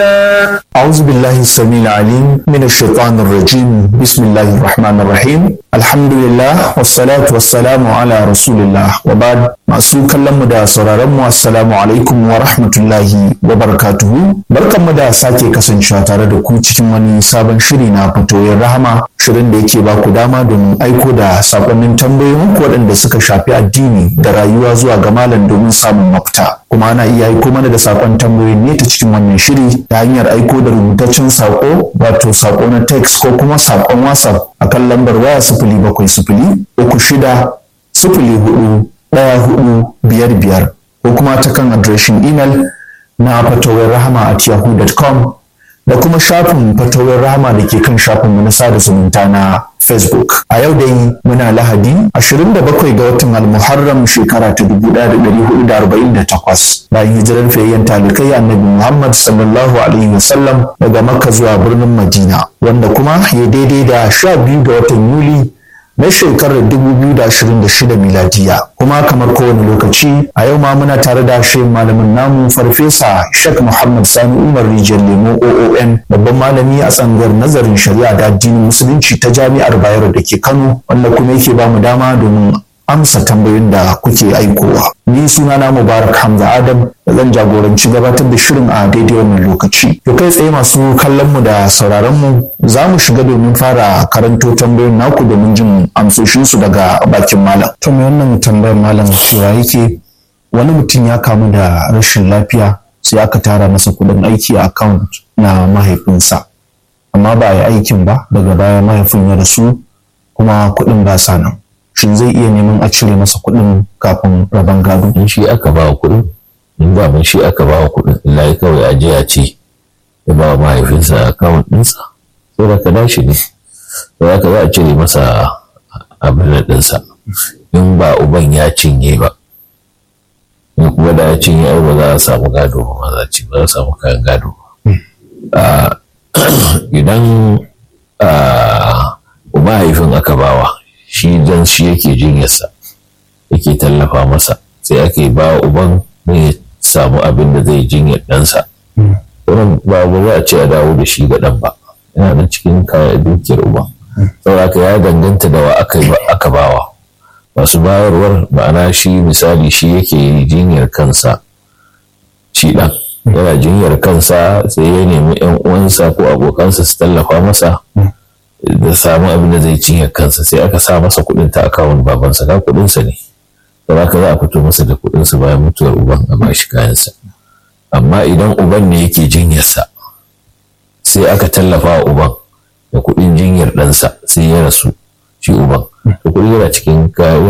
أعوذ بالله السميع العليم من الشيطان الرجيم بسم الله الرحمن الرحيم الحمد لله والصلاة والسلام على رسول الله وبعد masu kallon mu da sauraron mu assalamu alaikum wa rahmatullahi wa barakatuhu barkan mu da sake kasancewa tare da ku cikin wani sabon shiri na fatoyin rahama shirin da yake ba ku dama domin aiko da sakonnin tambayoyin ku waɗanda suka shafi addini da rayuwa zuwa ga malam domin samun mafita kuma ana iya aiko mana da sakon tambayoyin ne ta cikin wannan shiri ta hanyar aiko da rubutaccen sako wato sako na text ko kuma sakon whatsapp akan lambar waya sifili bakwai sifili uku shida sifili hudu ɗaya hudu biyar biyar ko kuma ta kan adireshin imel na fatawar rahama at yahoo.com da kuma shafin fatawar rahama da ke kan shafin na sada zumunta na facebook a yau dai muna lahadi 27 ga watan almuharram shekara ta 1448 bayan hijirar fayayyen talikai annabi muhammad sallallahu alaihi wasallam daga makka zuwa birnin madina wanda kuma ya daidai da 12 ga watan yuli na shekarar 2026 miladiya kuma kamar kowane lokaci a yau ma muna tare da shi malamin namu farfesa shek muhammad sani umar rijiyar lemo oon babban malami a tsangar nazarin shari'a da addinin musulunci ta jami'ar bayero da ke kano wanda kuma yake ba mu dama domin amsa tambayoyin da kuke aikowa. Ni sunana Mubarak Hamza Adam da zan jagoranci gabatar da shirin a daidai wannan lokaci. To kai tsaye masu kallon mu da sauraron mu za mu shiga domin fara karanto tambayoyin naku domin jin amsoshin su daga bakin malam. To me wannan tambayar malam cewa yake wani mutum ya kamu da rashin lafiya sai aka tara masa kuɗin aiki a account na mahaifinsa. Amma ba a yi aikin ba daga baya mahaifin ya rasu kuma kuɗin ba sa nan. shin zai iya neman a cire masa kuɗin kafin rabon gado in shi aka ba wa kuɗin in ba mun shi aka ba wa kuɗin illa ya kawai ajiya ce ya ba wa mahaifinsa akawun ɗinsa sai da ka dashi ne sai aka za a cire masa abin ɗinsa in ba uban ya cinye ba in kuma da ya cinye ai ba za a samu gado ba ma za ci ba za a samu kayan gado idan mahaifin aka bawa shi dan shi yake jinyarsa yake tallafa masa sai ake ba uban ne samu abin da zai jinyar ɗansa wannan ba ba za a ce a dawo da shi ga ɗan ba yana da cikin kayan dukiyar uban saboda ya danganta da wa aka bawa masu bayarwar ma'ana shi misali shi yake jinyar kansa shi ɗan yana jinyar kansa sai ya nemi 'yan uwansa ko abokansa su tallafa masa da samu abin da zai cinye kansa sai aka sa masa kuɗin ta akawun babansa ga kuɗinsa ne da haka za a fito masa da kuɗinsa bayan mutuwar uban a bashi kayansa amma idan uban ne yake jinyarsa sai aka tallafa wa uban da kuɗin jinyar ɗansa sai ya rasu shi uban to kuɗi yana cikin